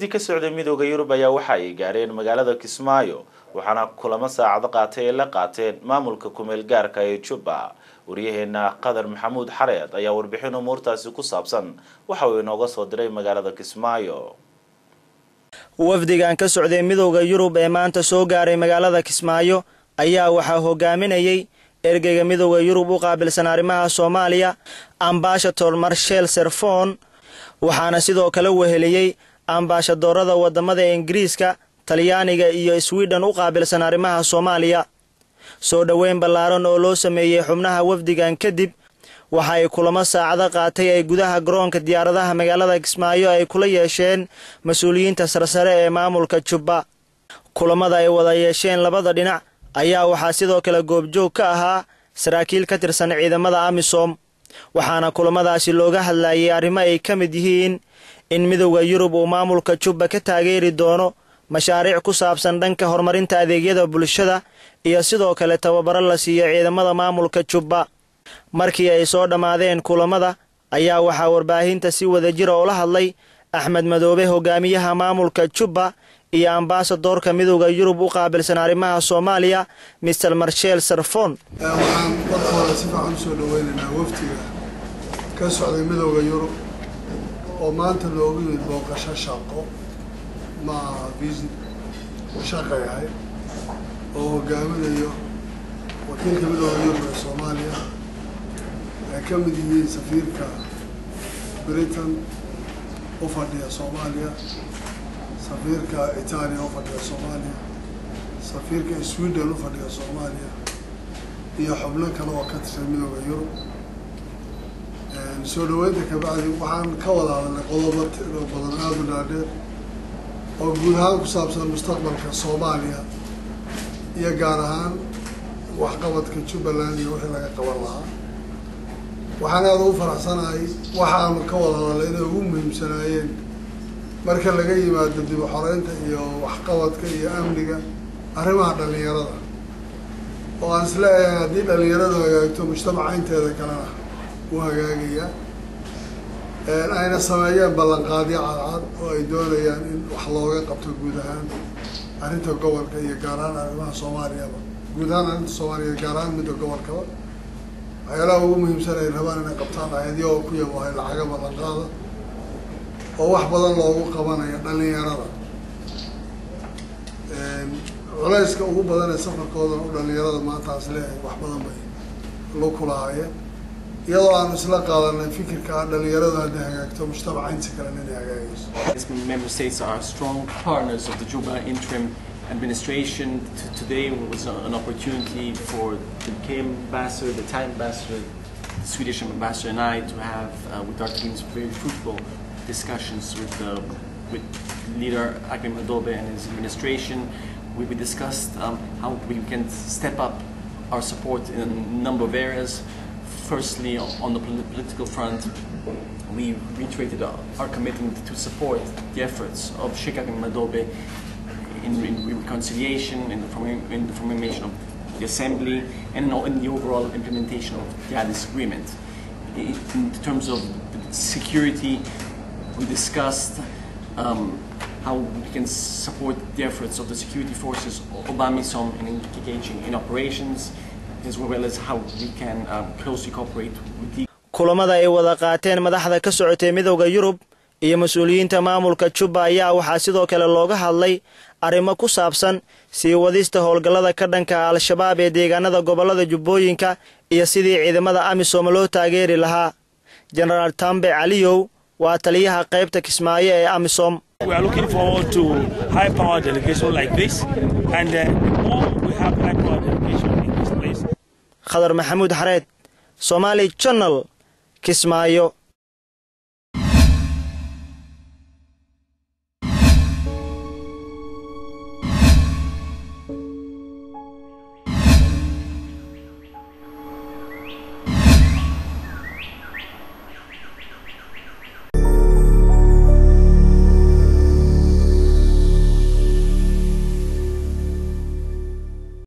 wafdi ka socday midooda yurub ayaa waxa ay gaareen magaalada kismaayo waxaana kulamo saacado qaatay ay la qaateen maamulka kumeel gaarka ee jubba waryaheena qadar maxamuud xareed ayaa warbixin umuurtaasi ku saabsan waxa uu inooga soo diray magaalada kismaayo wafdigan ka socday midowda yurub ee maanta soo gaaray magaalada kismaayo ayaa waxaa hogaaminayay ergeyga midowda yurub u qaabilsan arrimaha soomaaliya ambashator marshel serfon waxaana sidoo kale weheliyey ambaashadoorada wadamada ingiriiska talyaaniga iyo swiden u qaabilsan arrimaha soomaaliya soo dhoweyn ballaaran oo loo sameeyey xubnaha wafdigan kadib waxa ay kulamo saacado qaatay ay gudaha garoonka diyaaradaha magaalada kismaayo ay kula yeesheen mas-uuliyiinta sarsare ee maamulka jubba kulamada ay wada yeesheen labada dhinac ayaa waxaa sidoo kale goobjoog ka ahaa saraakiil ka tirsan ciidamada amisom waxaana kulamadaasi looga hadlayay arrimo ay ka mid yihiin in midowda yurub uu maamulka jubba ka taageeri doono mashaariic ku saabsan dhanka horumarinta adeegyada bulshada iyo sidoo kale tababaro la siiyo ciidamada maamulka jubba markii ay soo dhammaadeen kulamada ayaa waxaa warbaahinta si wadajira ula hadlay axmed madoobe hogaamiyaha maamulka jubba iyo ambaasadoorka midowda yurub u qaabilsan arrimaha soomaaliya mister marshel sarfon waxaan marka hore si fiican usoo dhaweynaynaa waftiga ka socday midowda yurub oo maanta loogu yimid booqasho shaqo maaha visit shaqay ahayd oo hogaaminayo wakiilka midowda yurub ee soomaaliya ay ka mid yihiin safiirka britain u fadhiya soomaaliya safiirka itaaliya u fadhiya soomaaliya safiirka sweden u fadhiya soomaaliya iyo xubno kale oo ka tirsan midowda yurub soo dhaweynta kabacdi waxaan ka wada hadalnay qodobo tiro badan aada u dhaadheer oo guud ahaan ku saabsan mustaqbalka soomaaliya iyo gaar ahaan waxqabadka jubbaland iyo wixii laga qaban lahaa waxaan aada ugu faraxsanahay waxaanu ka wada hadalnay inay ugu muhiimsanaayeen marka laga yimaado dib u xoreynta iyo waxqabadka iyo amniga arrimaha dhalinyarada oo aan isleeyahay haddii dhalinyaradu hagaagto mujtamaca inteeda kalena u hagaagayaa ayna sameeyeen ballanqaadyo cadcad oo ay doonayaan in wax looga qabto guud ahaan arrinta gobolka iyo gaar ahaan arrimaha soomaaliyaba guud ahaan arrinta soomaaliya gaar ahaan midda gobolkaba waxyaalaha ugu muhiimsan ay rabaan inay qabtaan ayadiyagoo ku yabahay lacaga ballanqaada oo wax badan loogu qabanayo dhalinyarada culayska ugu badan ee safarkoodan u dhalinyarada maanta aan isleeyahay wax badan bay lu kulahaayeen iyadoo aanu isla qaadanay fikirka ah dhalinyaradu hadday hagaagto mujtamaca inta kalena inay hagaagayso Member states are strong partners of the Juba interim administration. T- today was an opportunity for the UK ambassador, the Thai ambassador, the Swedish ambassador, and I to have uh, with our teams very fruitful discussions with the with leader Agim Adobe and his administration. We, we discussed um, how we can step up our support in a number of areas. Firstly, on the poli- political front, we reiterated our, our commitment to support the efforts of Sheikh Agim Adobe in, in reconciliation, in the, forming, in the formation of the assembly, and in the overall implementation of the Addis Agreement. In, in terms of security, we discussed um, how we can support the efforts of the security forces of AMISOM in engaging in operations, as well as how we can um, closely cooperate with the kulamada ay wada qaateen madaxda ka socotay midowda yurub iyo mas-uuliyiinta maamulka jubba ayaa waxaa sidoo kale looga hadlay arrimo ku saabsan sii wadista howlgallada ka dhanka al-shabaab ee deegaanada gobollada jubbooyinka iyo sidii ciidamada amisom loo taageeri lahaa jenaraal tambe caliyow waa taliyaha qaybta kismaayo ee amisom We are looking forward to high power delegation like this, and uh, the more we have high power delegation in this place, khadar maxamuud xareed somaali janal kismaayo